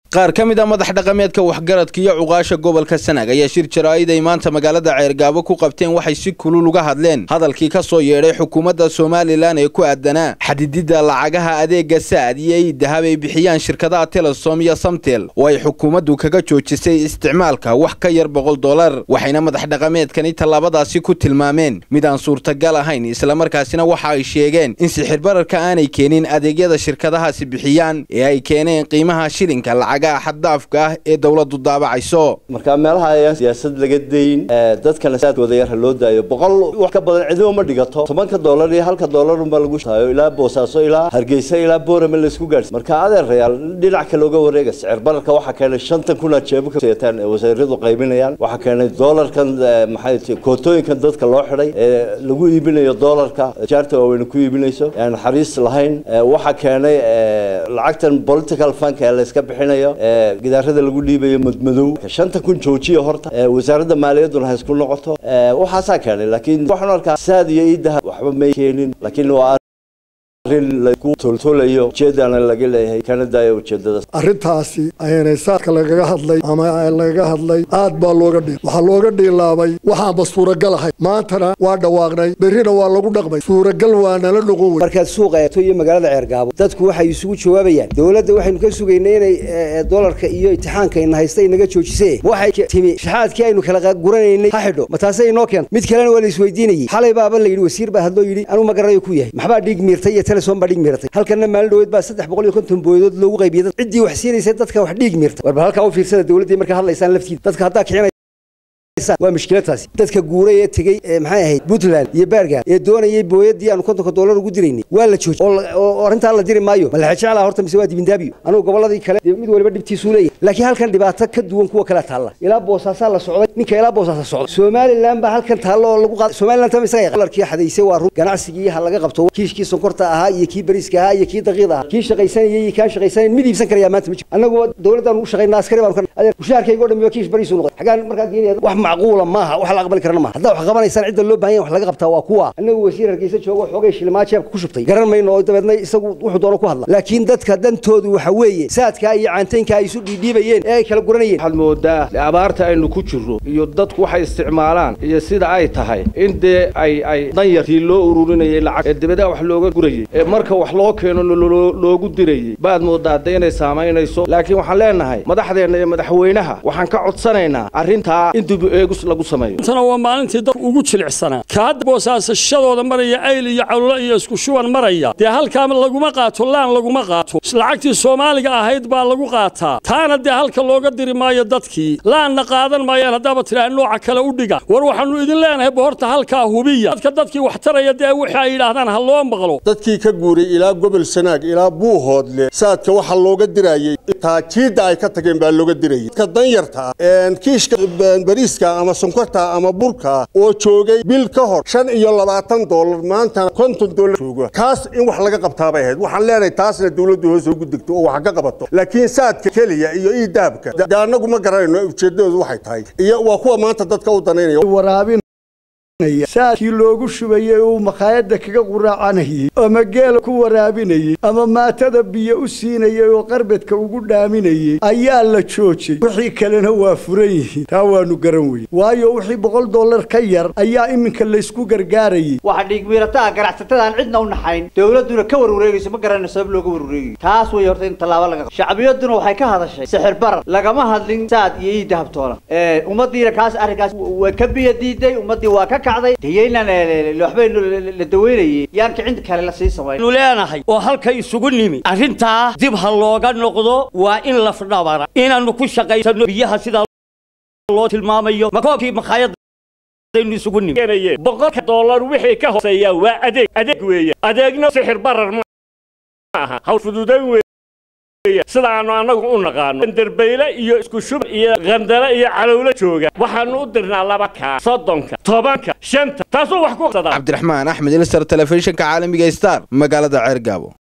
qaar ka mid a madax dhaqameedka waxgaradka iyo cuqaasha gobolka sanaag ayaa shir jaraa'id ay maanta magaalada ceergaabo ku qabteen waxay si kulul uga hadleen hadalkii ka soo yeedhay xukuumadda somalilan ee ku aadanaa xadididda lacagaha adeega saad iyo iidahab ay bixiyaan shirkadaha telesom iyo samtel oo ay xukuumaddu kaga joojisay isticmaalka wax ka yar boqol dollar waxayna madax dhaqameedkani tallaabadaasi ku tilmaameen mid aan suurtagal ahayn islamarkaasina waxa ay sheegeen in sixirbararka aanay keenin adeegyada shirkadahaasi bixiyaan ee ay keeneen qiimaha shilinka lacagaha xaddaafka ah ee dowladdu daabacayso marka meelaha ayaan siyaasad laga dayn dadkana saadkooda yar ha loo daayo boqol wax ka badan cidimo ma dhigato tobanka dollar iyo halka dollar unba lagu taayo ilaa boosaaso ilaa hargeysa ilaa boorame laysku gaadhsi marka adeerayaal dhinac kale uga wareega sicir bararka waxaa keenay shantan kun aad jeebo ka seetaan ee wasaaradu qaybinayaan waxaa keenay dollarkan maxay tahay kootooyinkan dadka loo xidhay ee lagu iibinayo dollarka jaarta waaweyne ku iibinayso aan naxariis lahayn waxaa keenay lacagtan political funk ee la iska bixinayo gidaarada lagu dhiibayo madmadow shanta kun joojiya horta wasaaradda maaliyadduna ha isku noqoto waxaasaa keenay laakiin waxaan arkaa saad iyo iidaha waxba may keenin laakiin waa arrin lagu toltolayo ujeedana laga leeyahay kana daayo ujeedadaas arrintaasi ayaanay saadka lagaga hadlay ama lagaga hadlay aad baa looga dhiil waxaa looga dhiilaabay waxaanba suuragal ahay maantana waa dhawaaqnay berrina waa lagu dhaqmay suuragal waa nala noqon wey markaad suuqa eegto iyo magaalada ceergaabo dadku waxay isugu jawaabayaan dowladda waxaynu ka sugaynay inay dolarka iyo imtixaankayna haysta inaga joojisee waxay timi shaxaadkii aynu kala guranaynay ha xidho ma taasay inoo keento mid kalena waa la isweydiinayey xalay baaba la yidhi wasiir baa hadloo yidhi anuu ma garanayo ku yahay maxbaa dhiig miirtay iyo telesom baa dhiig miirtay halkanna maalin dhaweed baa saddex boqol iyo konton booyadood loogu qaybiyey dad ciddii wax siinaysa dadka wax dhiig miirtay warba halkaa u fiirsada dowladdii markaa hadlaysaan laftiida dadka haddaa kicinay waa mushkiladaasi dadka guuray ee tegey maxay ahayd puntland iyo baargan ee doonayay booyadii aanu kontonka dollar ugu diraynay waa la joojiyey oo arrintaa la diri maayo ma la jeclaa horta mise waa dibindaabiyo anugu gobolladii kale mid waliba dhibtiisuu leeyahay laakiin halkan dhibaato ka duwan kuwa kale taalla ilaa boosaasaa la socday ninka ilaa boosaasa socday somalilan baa halkan taalla oo lagu qaaday somalilan tama isaga dolarkii xadaysay waa run ganacsigii ha laga qabto kiishkii sonkorta ahaa iyo kii bariiska ahaa iyo kii daqiida ahaa kii shaqaysanayay iyo kaan shaqaysanayn mid iibsan karayaa maanta ma jiro annagu dowladdan ugu shaqaynaa askari baanu ka mushaharkayga o dhan waa kiish bariisu noqday xagaan markaa geenaya wax macquula maaha wax la aqbali karana maaha haddaa wax qabanaysaan cidda loo baahan yahay wax laga qabtaa waa kuwa annagu wasiir hargeysa joogo xoogay shilimaa jeebka ku shubtay garan mayno oo dabeedna isagu wuxuu doono ku hadla laakiin dadka dantoodu waxa weeye saadkaa iyo caantaynka ay isu dhiidhiibayeen ee ay kala guranayeen waxaad moodaa abaarta aynu ku jirro iyo dadku waxay isticmaalaan iyo sida ay tahay in dee ay ay danyartii loo ururinayay lacag ee dabeedaa wax looga gurayey ee marka wax loo keeno loogu dirayey baad moodaa de inay saamaynayso laakiin waxaan leenahay madaxdeenna iyo madaxweynaha waxaan ka codsanaynaa arrintaa in dib eegus lagu sameeyo tana waa maalintii dadku ugu jilicsanaa ka hadda boosaasashadooda maraya ayl iyo cawlo iyo isku shuban maraya dee halkaa laguma qaato laan laguma qaato lacagtii soomaaliga ahayd baa lagu qaataa taana dee halka looga diri maayo dadkii laanna qaadan maayaan haddaaba tidhaha nooca kale u dhiga war waxaannu idin leenahay bohorta halkaa hubiya dadka dadkii wax taraya dee wixii ay yidhaahdaan ha loo maqlo dadkii ka guuray ilaa gobol sanaag ilaa buuhoodle saadka waxa looga dirayey taajiidda ay ka tageen baa looga dirayay dadka danyarta ah kiishka bariiska ama sonkorta ama burka oo joogay bil ka hor shan iyo labaatan dollar maantana konton dollar jooga kaas in wax laga qabtaabay ahayd waxaan leenahay taasna dowladdu hoos ugu degto oo wax ka qabato laakiin saadka keliya iyo iidaabka de annagu ma garanayno ujeeddadoodu waxay tahay iyo waa kuwa maanta dadka u danaynaya saadkii loogu shubayey uu makhaayadda kaga quraacanayey ama geela ku waraabinayey ama maatada biyo u siinayey oo qarbedka ugu dhaaminayey ayaa la joojay wixii kalena waa furan yihiin taa waannu garan weye waayo wixii boqol dollar ka yar ayaa iminka laysku gargaarayey waxa dhiigmiirataa ganacsatadaan cidna u naxayn dowladduna ka warwareegayso ma garanayno sabab looga warwareegayo taas way horta in tallaabo laga shacbiyaduna waxay ka hadashay sixir barar lagama hadlin saad iyo iidahabtoona ummadiina kaas arrinkaas waa ka biyo diiday ummaddii waa ka waxbaynu la daweynayey yaan kicinta kale la sii samayn nu leenahay oo halka isugu nimi arrintaa dib ha looga noqdo waa in lafdhabara inaannu ku shaqaysano biyaha sidaa loo tilmaamayo makoobkii makhaayadaynu isugu nimi boqolka dollar wixii ka hooseeya waa adeeg adeeg weeye adeegna sixir barar ma aha hawl fududayn weeye sidaannu annagu u naqaano derbayle iyo isku shub iyo qandale iyo calowlo jooga waxaannu u dirnaa laba kaa soddonka tobanka shanta taasuu wax ku cabdiraxmaan axmed ilsar telefishinka caalamiga star magaalada ceergaabo